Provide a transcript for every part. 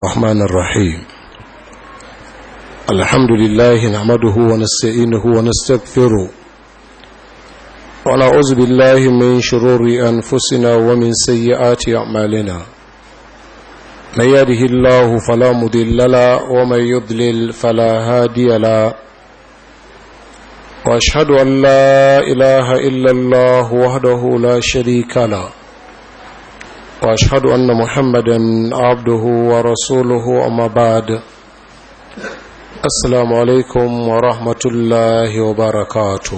الرحمن الرحيم الحمد لله نعمده ونستعينه ونستغفره ونعوذ بالله من شرور أنفسنا ومن سيئات أعمالنا من يده الله فلا مضل له ومن يضلل فلا هادي له واشهد ان لا اله الا الله وحده لا شريك له واشهد ان محمدا عبده ورسوله اما بعد السلام عليكم ورحمه الله وبركاته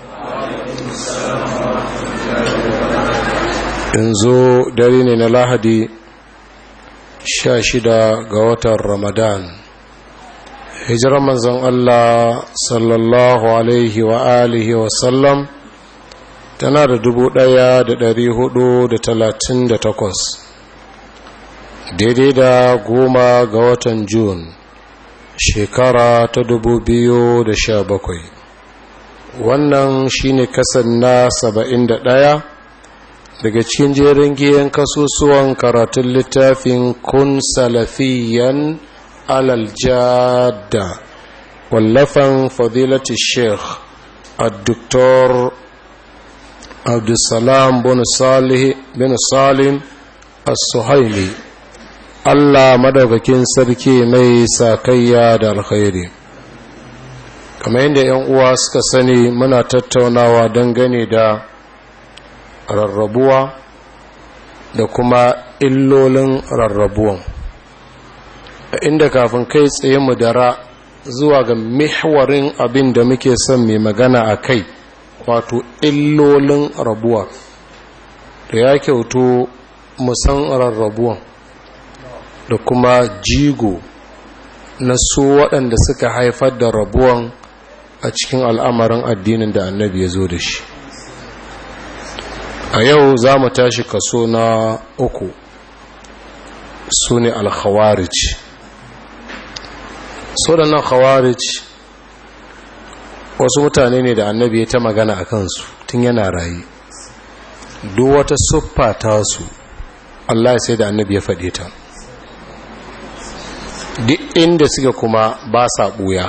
yanzu dare ne na lahadi sha shida ga watan ramadan hijirar manzon Allah sallallahu alaihi wa alihi wa sallam tana da dubu ɗaya da dari hudu da talatin da takwas daidai da goma ga watan Jun shekara ta dubu biyu da sha bakwai wannan shine kasan na saba'in da ɗaya daga cikin jerin giyan kasusuwan karatun littafin kun salafiyan alal jada wallafan fadilati sheikh الدكتور عبد السلام بن صالح بن سالم السهيلي Allah madaukakin sarki mai sakayya da alkhairi kamar yadda ‘yan uwa suka sani muna tattaunawa dangane da rarrabuwa da kuma illolin rarrabuwan inda kafin kai tsaye mu dara zuwa ga mihwarin abin da muke son mai magana a kai wato illolin rabuwa da ya kyautu musan rarrabuwan da kuma jigo na su waɗanda suka haifar da rabuwan a cikin al'amarin addinin da annabi ya zo da shi a yau za mu tashi kaso na uku su ne alkhawarij so da nan khawarij wasu mutane ne da annabi ya ta magana a kansu tun yana rayu duk wata siffa ta su Allah ya sai da annabi ya faɗe ta duk inda suka kuma ba sa ɓuya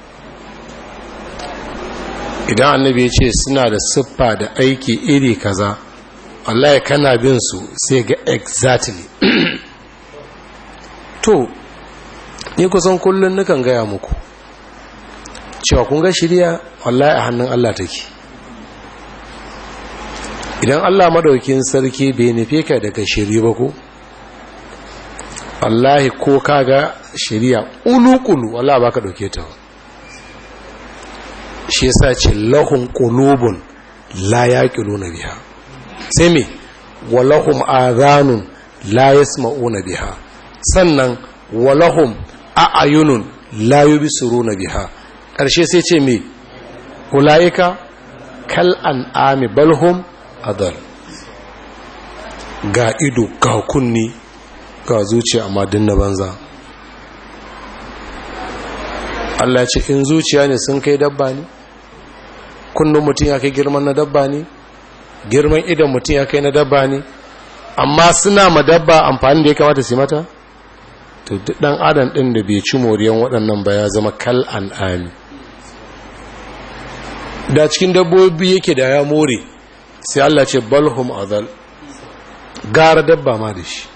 idan annabi ya ce suna da siffa da aiki iri kaza Allah ya kana bin su sai ga exactly to ni kusan kullum nukan gaya muku cewa kun ga shirya wallahi a hannun Allah take idan Allah madaukin sarki bai nufe ka daga shiri ba ko wallahi ko kaga shirya ulukulu wallahi baka dauke ta shi yasa ce lahum qulubun la yaqiluna biha sai me walahum adhanun la yasma'una biha sannan walahum a'ayunun la yubsiruna biha ƙarshe sai ce me ulaika kal an'ami balhum adal ga ido ga kunni ga zuciya amma dinna banza Allah ce in zuciya ne sun kai dabba ne kunnun mutum ya kai girman na dabba ne girman idan mutum ya kai na dabba ne amma suna ma dabba amfani da ya kamata su mata to duk dan adam din da bai ci moriyan waɗannan ba ya zama kal an'ami da cikin dabbobi yake da ya more sai Allah ce balhum azal gara dabba ma da shi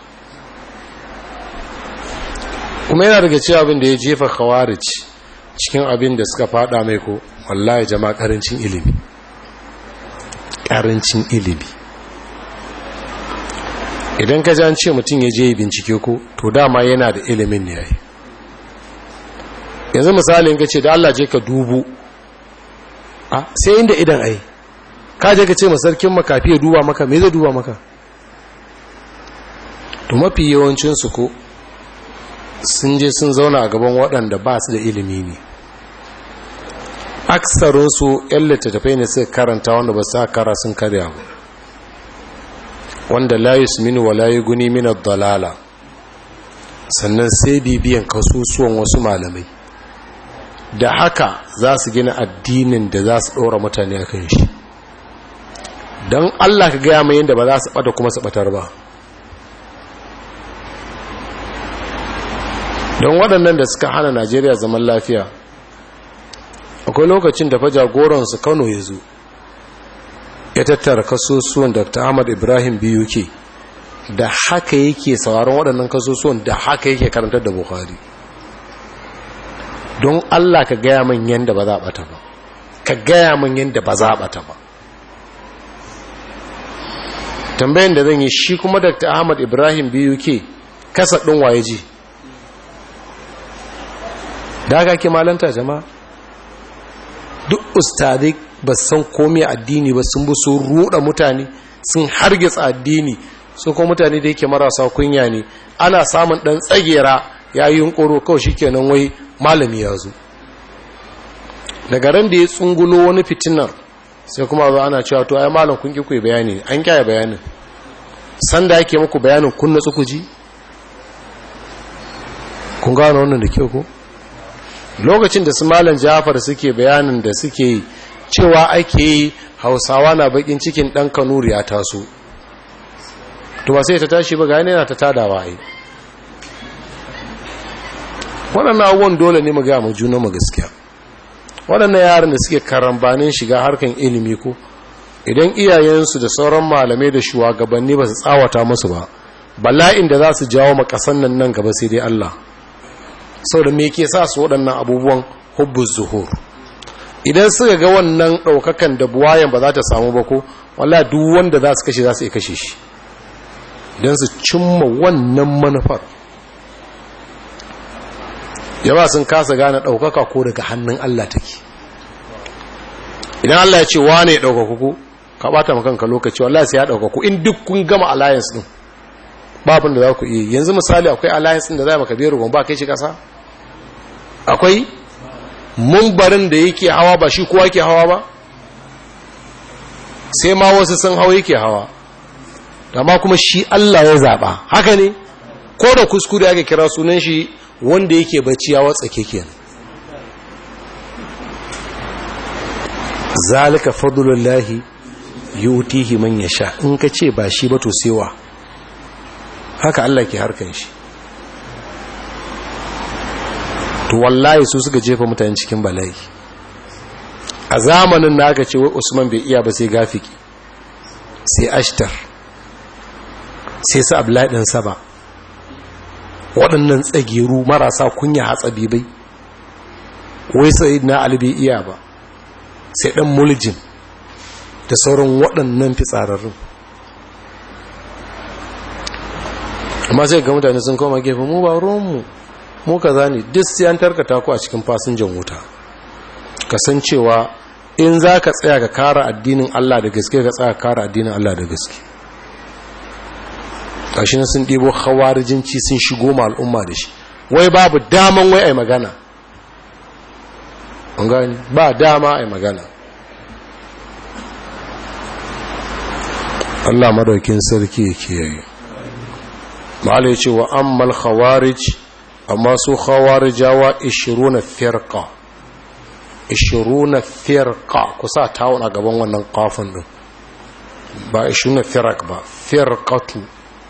kuma yana daga cewa abin da ya jefa khawarij cikin abin da suka fada mai ko wallahi jama'a karancin ilimi karancin ilimi idan ka an ce mutum ya je bincike ko to dama yana da ilimin ne yayi yanzu misali in ka ce da Allah je ka dubu a sai inda idan ai ka je ka ce masarkin makafi ya duba maka me zai duba maka to mafi yawancinsu ko sun je sun zauna a gaban waɗanda ba su da ilimi ne aksarinsu yan littattafai ne suka karanta wanda ba su kara sun karya ba wanda layus mini wa layi guni mina dalala sannan sai bibiyan kasusuwan wasu malamai da haka za su gina addinin da za su ɗora mutane a kan shi don allah ka gaya mai yadda ba za su ɓata kuma su ɓatar ba don waɗannan da suka hana najeriya zaman lafiya akwai lokacin da fa jagoransu kano ya zo ya tattara kasusuwan dr ahmad ibrahim biyu ke da haka yake sauran waɗannan kasusuwan da haka yake karantar da buhari don allah ka gaya min yadda ba za a ɓata ba ka gaya min yadda ba za a ɓata ba tambayin da zan yi shi kuma dr ahmad ibrahim biyu ke kasa ɗin waye ji da haka ke malanta jama'a duk ustadai ba san komai addini ba sun bi sun ruɗa mutane sun hargitsa addini su kuma mutane da yake marasa kunya ne ana samun ɗan tsagera ya yi yunkuro kawai shi kenan wai malami ya zo daga ran da ya tsungulo wani fitinar sai kuma zo ana cewa to ai malam kun ki bayani an kyaye bayanin sanda yake muku bayanin kun natsu ku ji kun gano wannan da kyau ko lokacin da su malam Jafar suke bayanin da suke yi cewa ake yi Hausawa na bakin cikin dan Kanuri ya taso to ba sai ta tashi ba gane yana ta tadawa ai waɗannan abubuwan dole ne mu ga mu juna mu gaskiya waɗannan yaran da suke karambanin shiga harkan ilimi ko idan iyayensu da sauran malamai da shugabanni ba su tsawata musu ba bala'in da za su jawo makasan nan nan gaba sai dai Allah sau da me ke sa su waɗannan abubuwan hubbus zuhur idan suka ga wannan ɗaukakan da buwayen ba za ta samu ba ko wallah duk wanda za su kashe za su iya kashe shi don su cimma wannan manufar yawa sun kasa gane ɗaukaka ko daga hannun Allah take idan Allah ya ce wane ya ɗaukaku ku ka ɓata makanka lokaci wallah sai ya ɗaukaku in duk kun gama alliance ɗin babin da za ku iya yanzu misali akwai alliance ɗin da za maka biyar ruwan ba kai shi ƙasa akwai mumbarin da yake hawa ba shi kowa ke hawa ba sai ma wasu sun hawa yake hawa amma kuma shi Allah ya zaɓa haka ne ko da kuskure ake kira sunan shi wanda yake bacci ya watsa keken zalika fadlullahi yutihi man yasha in ka ce ba shi ba to sewa haka Allah ke harkan shi to wallahi su suka jefa mutane cikin bala'i a zamanin da aka ce wai Usman bai iya ba sai gafiki sai ashtar sai su abdullahi ɗin saba waɗannan tsageru marasa kunya hatsabi bai wai sai na alibi iya ba sai ɗan muljin da sauran waɗannan fitsararrun amma sai ga mutane sun koma gefe mu ba ruwanmu mu ka zane duk sai an tarkata ku a cikin fasinjan wuta kasancewa in za ka tsaya ka kara addinin Allah da gaske ka tsaya kara addinin Allah da gaske ƙashin sun ɗibo hawarijinci sun shigo ma al'umma da shi wai babu daman wai a magana gani ba dama a magana Allah madaukin sarki yake yayi malai ce wa ammal khawarij amma su khawarijawa 20 firqa 20 firqa kusa tawon a gaban wannan kafin din ba 20 firaq ba firqatu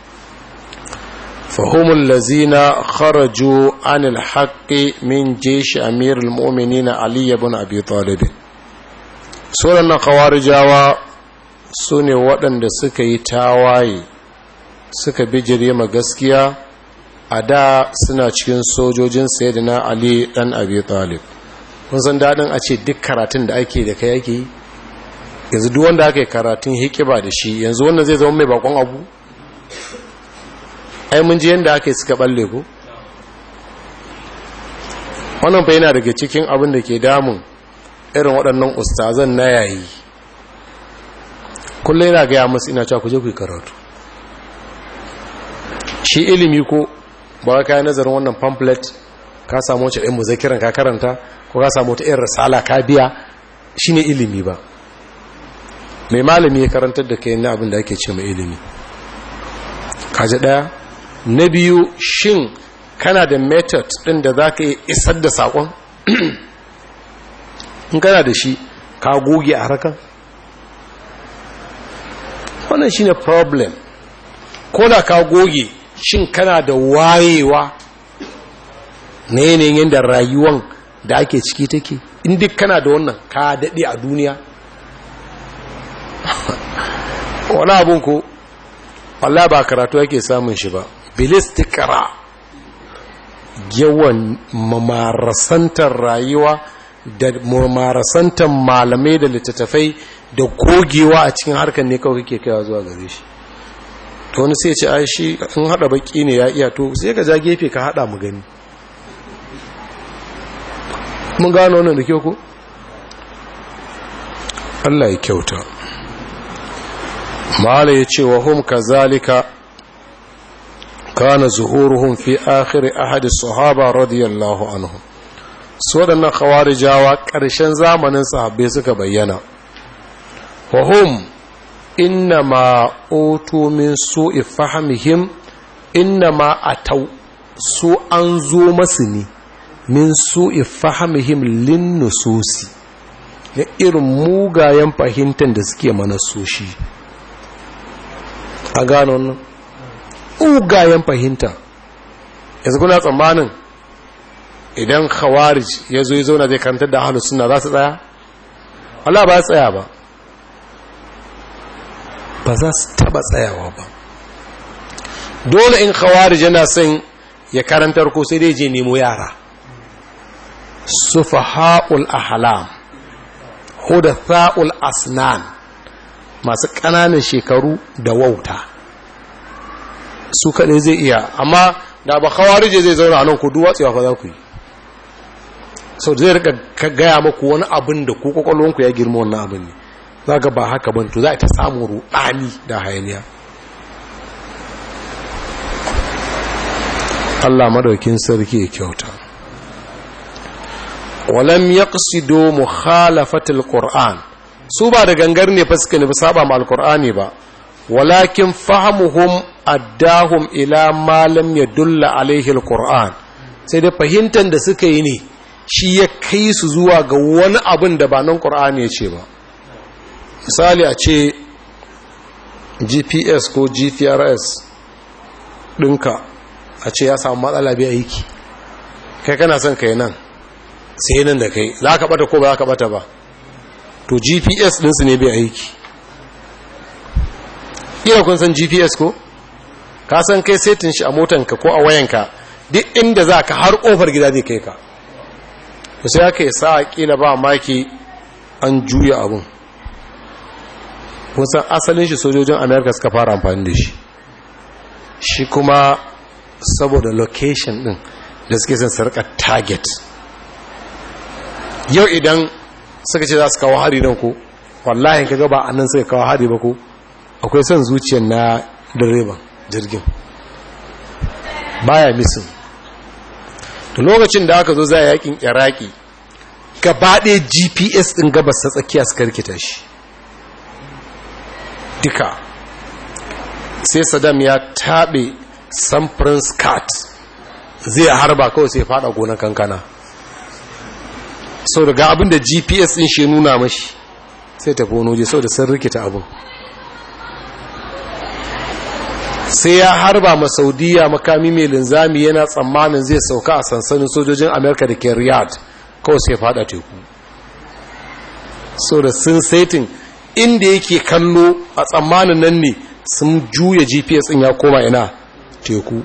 فهم الذين خرجوا عن الحق من جيش أمير المؤمنين علي بن أبي طالب سورة خوارجاوا سوني ودن da suka yi tawaye suka bijire ma gaskiya a da suna cikin sojojin sayyidina Ali dan Abi Talib kun san dadin a ce duk karatun da ake da kai yake yanzu duk wanda aka yi karatun hikiba da shi yanzu wannan zai zama mai bakon abu ai mun ji yadda aka yi suka balle ku wannan fa yana daga cikin abin da ke damun irin waɗannan ustazan na yayi kullum yana gaya masu ina cewa ku je ku yi karatu shi ilimi ko ba ka yi nazarin wannan pamphlet ka samu wacce ɗin muzakiran ka karanta ko ka samu wata irin risala ka biya shi ne ilimi ba mai malami ya karantar da kai na abin da ake ce mai ilimi kaji ɗaya na biyu shin kana da method ɗin da za ka yi isar da saƙon in kana da shi ka goge a harkar wannan shine problem ko da ka goge shin kana da wayewa na yanayin yadda rayuwan da ake ciki take in duk kana da wannan ka daɗe a duniya wani abin ko Allah ba karatu yake samun shi ba bilistikara yawan mamarasantar rayuwa da mamarasantar malamai da littattafai da gogewa a cikin harkar ne kawai kake kaiwa zuwa gare shi to wani sai ce ai shi in hada baki ne ya iya to sai ka ja gefe ka hada mu gani mun gano wannan da kyau ko Allah ya kyauta mala ya ce wa hum kazalika kana zuhuruhum fi akhir ahad sahaba radiyallahu anhu su waɗannan khawarijawa ƙarshen zamanin sahabbai suka bayyana wa hum innama utu min su'i fahimihim innama atau su an zo masu ne min su'i fahimihim lin nususi na irin mugayen fahimtar da suke mana soshi a gano wannan mugayen fahimta yanzu kuna tsammanin idan khawarij ya zo ya zauna zai karantar da ahalus suna za su tsaya? Allah ba tsaya ba ba za su taba tsayawa ba dole in khawarij yana son ya karantar ko sai dai je nemo yara sufaha'ul ahlam hudatha'ul asnan masu ƙananan shekaru da wauta su kaɗai zai iya amma da ba khawarij zai zauna a nan ku duwatsewa fa za ku yi sau zai rika gaya maku wani abin da ku kwakwalwanku ya girma wannan abin ne za ga ba haka ban to za a ta samun ruɗani da hayaniya Allah madaukin sarki ya kyauta walam yaqsidu mukhalafatil qur'an su ba da gangar ne fa suka nufi saba ma alqur'ani ba walakin fahamuhum addahum ila ma lam yadulla alaihi alqur'an sai da fahimtar da suka yi ne shi ya kai su zuwa ga wani abin da ba nan qur'ani ya ce ba misali a ce gps ko gprs ɗinka a ce ya samu matsala bai aiki kai kana son kai nan sai nan da kai za ka bata ko ba za ka bata ba to gps ɗinsu ne bai aiki ina kun san gps ko ka san kai setin shi a motanka ko a wayanka duk inda za ka har ƙofar gida zai kai ka sai aka yi sa kila ba maki an juya abun kusan asalin shi sojojin america suka fara amfani da shi shi kuma saboda location din da suke son sarka target yau idan suka ce za su kawo hari don ku wallahi ka gaba a nan suka kawo hari ba ku akwai son zuciyar na direban jirgin baya misin da lokacin da aka zo za a yakin iraki gabaɗe gps ɗin gabas ta tsakiya suka rikita shi duka sai saddam ya taɓe samfurin skat zai harba kawai sai fada gonar kankana sau daga abin da gps ɗin shi nuna mashi sai tafi wani waje sau da sun rikita abin sai ya harba ma saudiya makami mai linzami yana tsammanin zai sauka a sansanin sojojin amerika da ke riyadh kawai sai fada teku so da sun saitin inda yake kallo a tsammanin nan ne sun juya gps in ya koma ina teku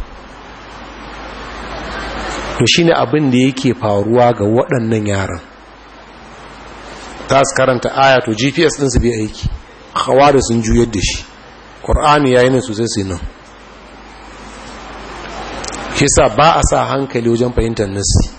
to shi ne abin da yake faruwa ga waɗannan yaran ta su karanta aya to gps ɗinsu bai aiki hawa da sun juyar da shi ƙor'ani ya yi nan sosai sai nan kisa ba a sa hankali wajen fahimtar nasi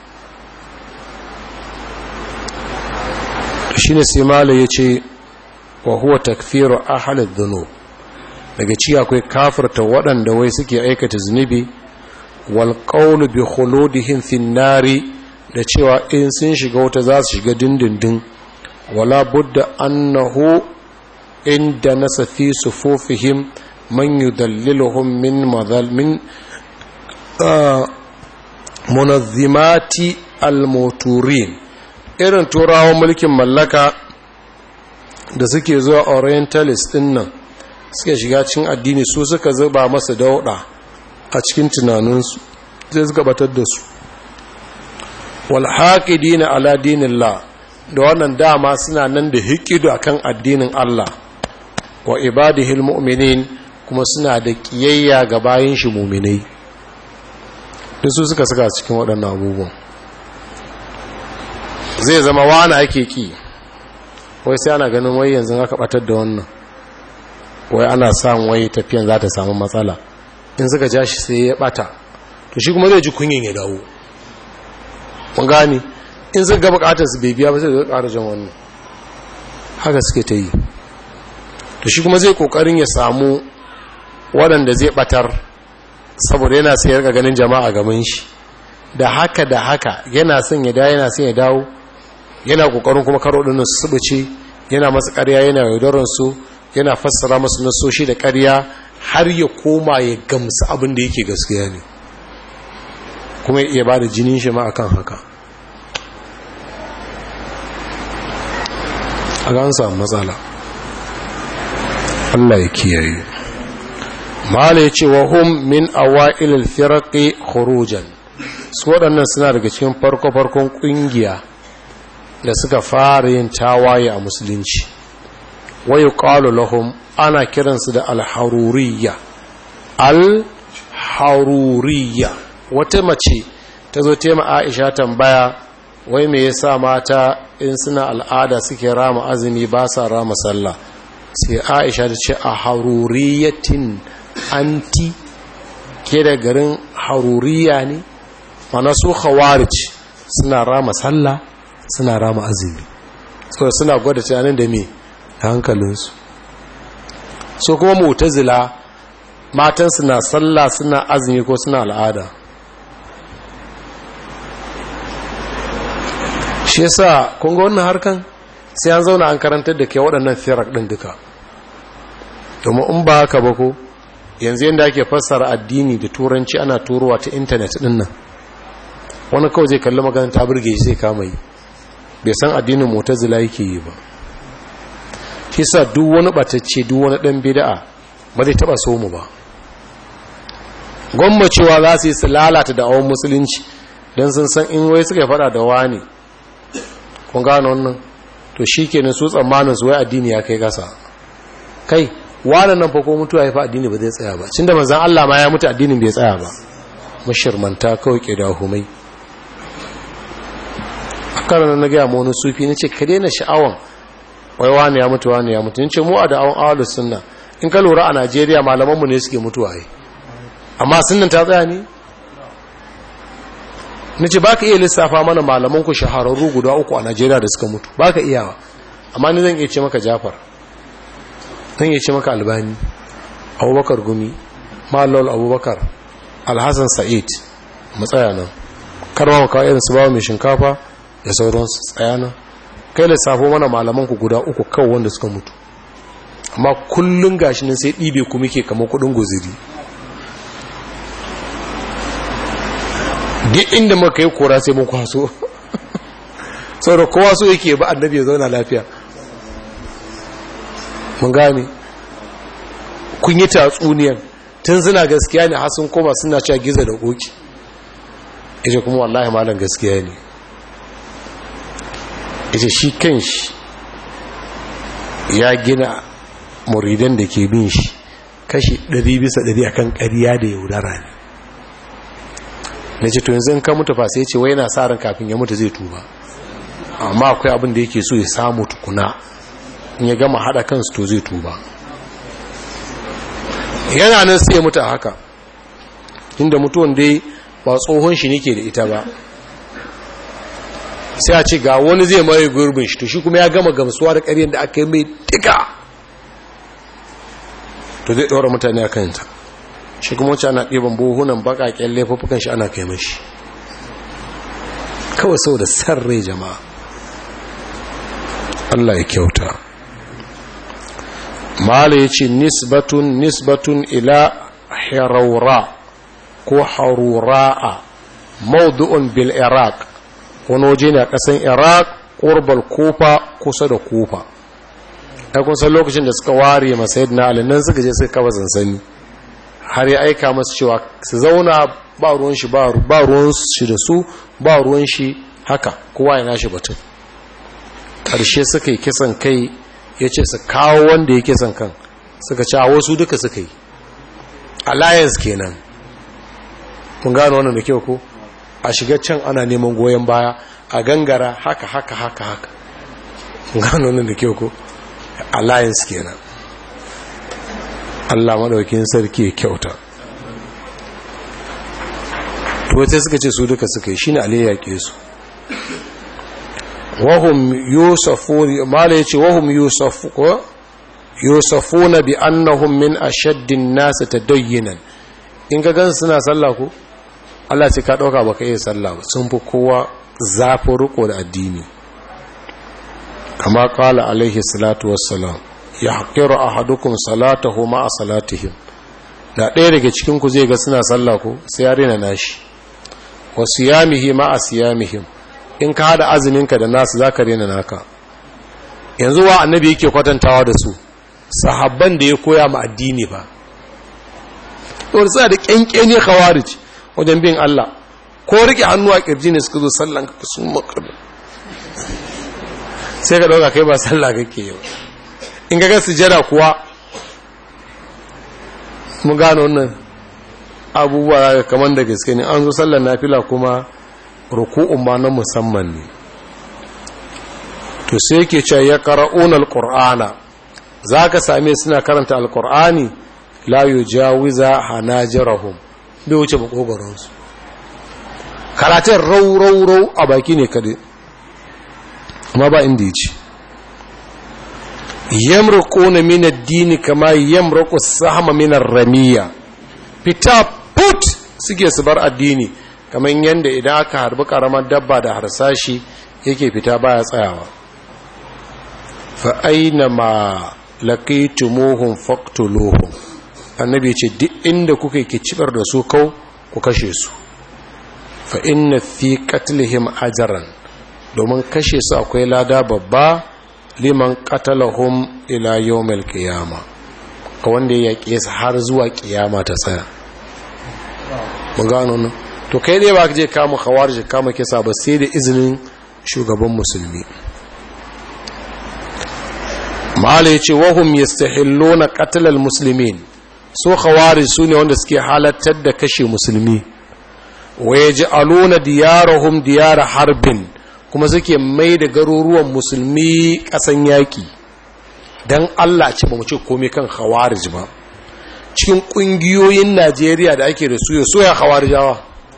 shi ne sai mala ya ce wa huwa takfiru ahalin dhunub daga ci akwai kafirta waɗanda wai suke aikata zunubi wal qawlu bi khuludihim fin nari da cewa in sun shiga wata za su shiga dindindin wala budda annahu inda nasa fi sufufihim man yudalliluhum min madhal min munazzimati al-moturin irin turawan mulkin mallaka da suke zuwa orientalist din nan suke shiga cikin addini su suka zuba masa dauda a cikin tunaninsu sai suka batar da su wal haqidina ala dinillah da wannan dama suna nan da hikidu akan addinin Allah wa ibadihil mu'minin kuma suna da kiyayya ga bayin shi mu'minai duk su suka saka cikin waɗannan abubuwan zai zama wani ake ki wai sai ana ganin wai yanzu aka batar da wannan wai ana samun wai tafiyan za ta samu matsala in suka ja shi sai ya bata to shi kuma zai ji kunyin ya dawo mun gani in suka ga bukatar su bai biya ba sai zai ƙara jan wannan haka suke ta yi to shi kuma zai kokarin ya samu waɗanda zai batar saboda yana sai ya ganin jama'a gaban shi da haka da haka yana son ya dawo yana son ya dawo yana kokarin kuma karo ɗin su subuce yana masu ƙarya yana yaudarar su yana fassara masu nasoshi da ƙarya har ya koma ya gamsu abin da yake gaskiya ne kuma ya iya ba da jinin shi ma akan haka a ga an samu matsala Allah ya kiyaye mala ya ce wa hum min awa'il al-firaqi khurujan su waɗannan suna daga cikin farko-farkon ƙungiya da suka fara yin tawaye a musulunci wayo ƙalu lahum ana kiransu da alharuriya alharuriya wata mace ta zo tema aisha tambaya wai me yasa mata in suna al'ada suke rama azumi ba sa rama sallah sai aisha ta ce a haruriyatin anti ke da garin haruriya ne mana su khawarij suna rama sallah suna rama azumi saboda suna gwada tunanin da me da hankalinsu so kuma mutazila matansu na sallah suna azumi ko suna al'ada shi yasa kun ga wannan harkan sai an zauna an karantar da ke waɗannan firak ɗin duka domin in ba haka ba ko yanzu yadda ake fassara addini da turanci ana turowa ta intanet ɗin nan wani kawai zai kalli magana ta burge shi sai kama yi bai san addinin mutazila yake yi ba shi sa duk wani batacce duk wani ɗan bida'a ba zai taɓa so mu ba gwammacewa za su yi su lalata da awon musulunci don sun san in wai suka faɗa da wani kun gano wannan to shi kenan su tsammanin su wai addini ya kai ƙasa kai wani nan fa ko mutuwa ya fa addini ba zai tsaya ba cin da manzan Allah ma ya mutu addinin bai tsaya ba mashirmanta kawai ke da humai a karan na gaya ma wani sufi na ce ka daina sha'awan wai wani ya mutu wani ya mutu ce mu a da awon awalus sunna in ka lura a najeriya malamanmu ne suke mutuwa yi amma sunnan ta tsaya ne na ce ba ka iya lissafa mana malamanku shahararru guda uku a najeriya da suka mutu ba ka iyawa amma ni zan iya ce maka jafar zan iya ce maka albani abubakar gumi malol abubakar alhassan sa'id matsaya nan karma maka irin su bawa mai shinkafa da sauransu tsaya nan kai lissafo mana malamanku guda uku kawo wanda suka mutu amma kullum gashi nan sai ɗibe ku muke kamar kudin guziri duk inda muka yi kora sai mun kwaso sau da kowa so yake ba annabi ya zauna lafiya mun gane kun yi tatsuniyan tun suna gaskiya ne hasun koma suna cewa giza da koki ita kuma wallahi malam gaskiya ne ita shi kan shi ya gina muridan da ke bin shi kashi 100 bisa 100 akan ƙarya da yaudara ne na ce to yanzu ka mutu fa sai ce wai yana sa ran kafin ya mutu zai tuba amma akwai abin da yake so ya samu tukuna in ya gama hada kansu to zai tuba yana nan sai ya mutu a haka inda mutuwan dai ba tsohon shi nake da ita ba sai a ce ga wani zai maye gurbin shi to shi kuma ya gama gamsuwa da ƙaryar da aka yi mai tika to zai ɗora mutane a kanta shi kuma wacce ana ɗiban buhunan baƙaƙen laifuffukan shi ana kai mashi kawai sau da san rai jama'a Allah ya kyauta mala ya ce nisbatun nisbatun ila haraura ko harura'a maudu'un bil iraq wani waje ne a ƙasan iraq ƙurbal kufa kusa da kufa ya kusa lokacin da suka ware masayid na alinan suka je suka kafa sansani har ya aika masu cewa su zauna ba ruwan shi ba ruwan shi da su ba ruwan shi haka kowa ya nashi batun ƙarshe suka yi kisan kai ya ce su kawo wanda ya kisan kan suka ci a wasu duka suka yi alliance kenan mun gano wannan da kyau ko a shiga can ana neman goyon baya a gangara haka haka haka haka mun gano wannan da kyau ko alliance kenan Allah madaukin sarki ya kyauta to sai suka ce su duka suka yi shine aliyya ke su wahum yusafun mala yace wahum yusafu ko yusafuna bi annahum min ashaddin nas tadayyinan in ga gan suna sallah ko Allah ce ka dauka baka iya sallah ba sun fi kowa zafin riko da addini kama kala alaihi salatu wassalam ya haƙiru ahadukum salatahu ma salatihim da ɗaya daga cikin ku zai ga suna sallah ko sai ya rena nashi wa siyamihi ma siyamihim in ka hada azuminka da nasu zaka rena naka yanzu wa annabi yake kwatantawa da su sahabban da ya koya ma addini ba to sai da kyankyene khawarij wajen bin Allah ko rike hannu a kirji ne suka zo sallan ka sun makaru sai ka dauka kai ba sallah kake yau in ga sujada kuwa mun gano wannan abubuwa ga kamar da gaske ne an zo sallar nafila kuma ruku'un ma na musamman ne to sai yake cewa ya qara'una alqur'ana zaka same suna karanta alqur'ani la yujawiza hanajirahum bai wuce makogoron su karatun rau rau rau a baki ne kadai amma ba inda yace yamruquna min ad-din kama yamruqu as-sahma min ar-ramiya fita put suke su bar addini kamar yadda idan aka harbi karamar dabba da harsashi yake fita baya tsayawa fa aina ma laqitumuhum faqtuluhum annabi ce duk inda kuka yi kicibar da su kau ku kashe su fa inna fi qatlihim ajran domin kashe su akwai lada babba liman qatalahum ila yawmil qiyamah ka wanda ya yaƙe su har zuwa ƙiyama ta tsaya mun gano nan to kai dai ba ka je kama khawarij kama kisa ba sai da izinin shugaban musulmi mala yace wahum yastahilluna qatl al muslimin so khawarij sune wanda suke halattar da kashe musulmi wa yaj'aluna diyarahum diyar harbin kuma suke mai da garuruwan musulmi kasan yaki don Allah ce ba mu ce komai kan khawarij ba cikin kungiyoyin Najeriya da ake da su ya soya khawarijawa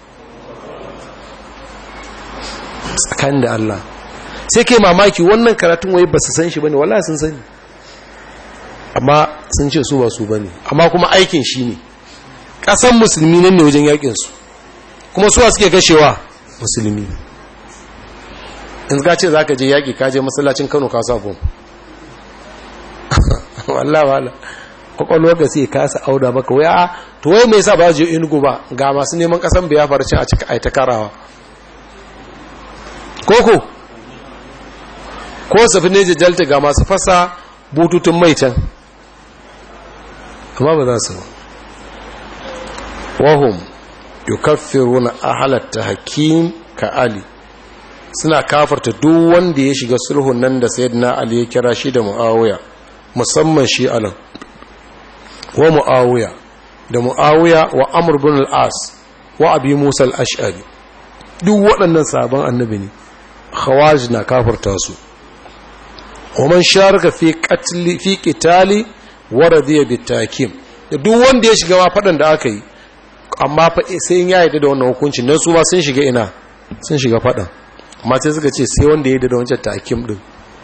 tsakanin da Allah sai kai mamaki wannan karatun wai ba su san shi bane wallahi sun sani amma sun ce su ba su bane amma kuma aikin shi ne kasan musulmi nan ne wajen yakin su kuma suwa suke gashewa musulmi in ka ce zaka je yaki ka je masallacin Kano ka sa bom wallah wala kwakwalwar ka sai kasa auda maka waya to wai mai sa ba je inugu ba ga masu neman kasan biya farcin a cika aita karawa koko ko safi ne jalta ga masu fasa bututun mai can amma ba za su wahum yukaffiruna ahalatta hakim ka ali suna kafarta duk wanda ya shiga sulhun nan da sayyidina ali ya kira shi da muawiya musamman shi anan wa mu'awiya da mu'awiya wa amr bin al-as wa abi musa al-ash'ari duk waɗannan sabon annabi ne khawarij na kafirta su wa man sharaka fi qatli fi qitali wa radiya bitakim da duk wanda ya shiga ma fadan da aka yi amma fa sai in ya yarda da wannan hukuncin dan su ma sun shiga ina sun shiga fadan amma sai suka ce sai wanda ya yarda da wancan takim din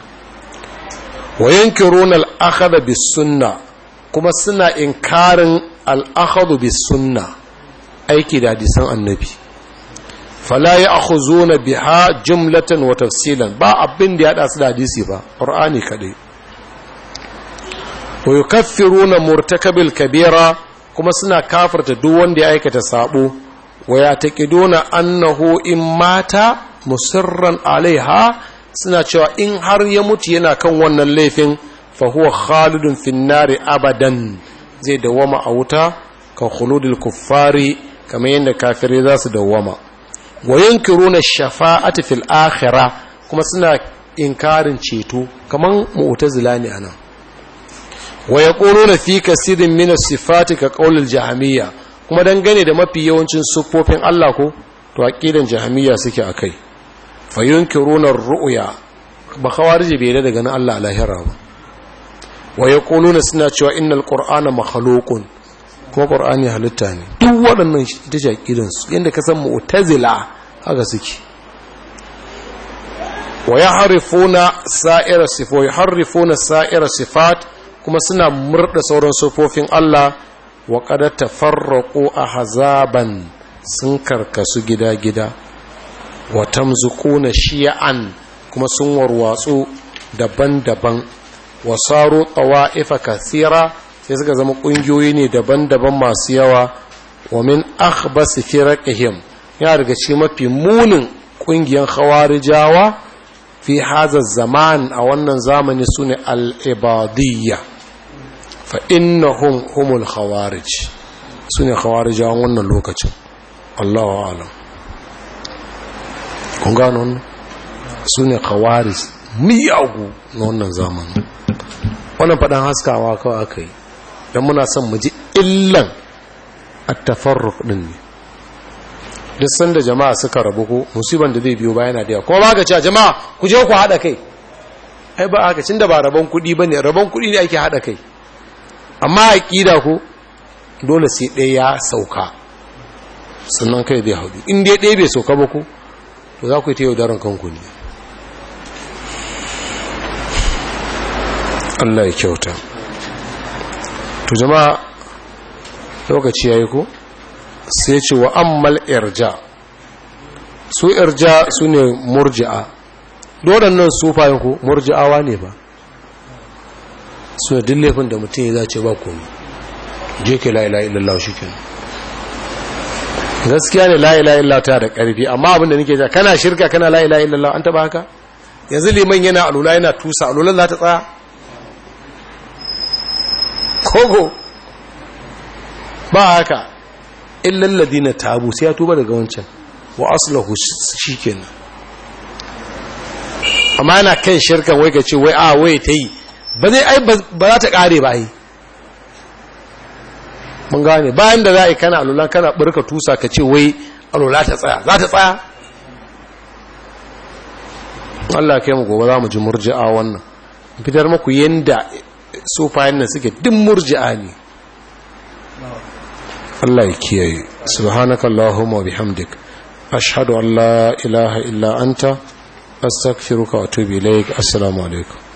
wa yankiruna al-akhadha bis-sunnah kuma suna inkarin al-akhadhu bis-sunnah aiki da hadisan annabi fala ya'khuzuna biha jumlatan wa tafsilan ba abin da ya hada su da hadisi ba qur'ani kadai wa yukaffiruna murtakabil kabira kuma suna kafirta duk wanda ya aikata sabo wa yataqiduna annahu in mata musirran alaiha suna cewa in har ya mutu yana kan wannan laifin fa huwa khalidun finnari abadan zai dawama a wuta ka khuludul kuffari kamar yadda kafirai za su dawama wa yunkiruna shafa'ati fil akhirah kuma suna inkarin ceto kaman mu'tazila ne anan wa yaquluna fi kasirin min as-sifati ka qaulil jahmiyya kuma dangane da mafi yawancin siffofin Allah ko to aqidan jahmiyya suke akai fa yunkiruna ar-ru'ya ba khawariji bai da daga Allah a lahira ba wa yaquluna suna cewa innal qur'ana makhluqun kuma qur'ani halitta ne duk waɗannan ita ce aqidan su yanda ka san mu'tazila haka suke wa yahrifuna sa'ira sifat yahrifuna sa'ira sifat kuma suna murda sauran sifofin Allah wa qad tafarraqu ahzaban sun karkasu gida-gida wa tamzuquna shi'an kuma sun warwatsu daban-daban wa saru tawa'ifa kathira sai suka zama kungiyoyi ne daban-daban masu yawa wa min akhbas firaqihim ya daga cikin mafi munin kungiyan khawarijawa fi hadha zaman a wannan zamani sune al-ibadiyya fa innahum humul khawarij sune khawarijawan wannan lokacin Allahu a'lam kun gano wannan sune khawarij miyagu na wannan zamanin wannan faɗan haskawa kawai aka yi don muna son mu ji illan attafarruk ɗin ne duk sanda jama'a suka rabu ko musiban da zai biyo bayan da yawa kuma ba ka cewa jama'a ku je ku haɗa kai ai ba aka cin da ba rabon kuɗi ba ne rabon kuɗi ne ake haɗa kai amma a ƙida ko dole sai ɗaya ya sauka sannan kai zai haɗu in dai ɗaya bai sauka ba ko to za ku yi ta yaudaran kanku ne Allah ya kyauta to jama'a lokaci yayi ko sai ce wa ammal irja su irja su ne murji'a waɗannan sufayen ko murji'awa ne ba su ne dillefin da mutum ya zace ba komi je ke la'ila illallah shi ke gaskiya ne la'ila illallah ta da ƙarfi amma abinda nake ja kana shirka kana la'ila illallah an taba haka yanzu liman yana alula yana tusa alulan za ta tsaya kogo ba haka illal ladina tabu sai ya tuba daga wancan wa aslahu shikenan amma yana kan shirkan wai ka ce wai a wai ta yi ba zai ai ba za ta kare ba ai mun gane bayan da za a yi kana alula kana burka tusa ka ce wai alula ta tsaya za ta tsaya Allah kai mu gobe za mu ji murji'a wannan fitar muku yanda sufayen nan suke din murji'a ne Allah ya kiyaye subhanaka allahumma wa bihamdik ashhadu an la ilaha illa anta astaghfiruka wa atubu ilaik assalamu alaikum